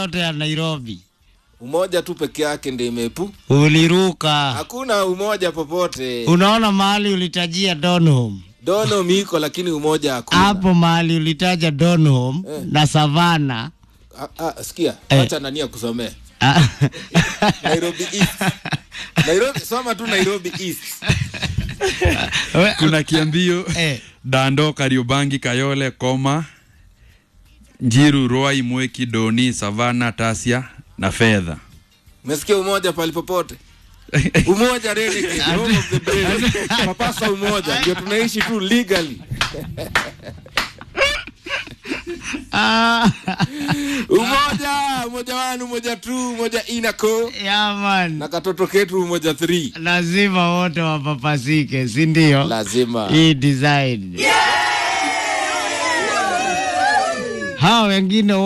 yote ya Nairobi Umoja tu peke yake ndio imepu. uliruka. Hakuna umoja popote. Unaona mahali ulitajia Donholm Dono miko lakini umoja hakuna. hapo mahali ulitaja Donholm Eh. na Savana Ah, ah, sikia, Eh. acha nani akusomee. Ah. Nairobi East. Nairobi, soma tu Nairobi East. We- kuna kiambio Eh. dando kariobangi kayole koma njiru rwai mweki doni savana tasia na fedha Umesikia umoja pali popote? Umoja renegade, home of the brave. Papasa umoja, ndio tunaishi tu legally. Ah. Umoja, umoja wanu, umoja tu, umoja inako. Yeah, man. Na katoto ketu umoja 3. lazima wote wapapasike si ndio Lazima. hii design hao wengine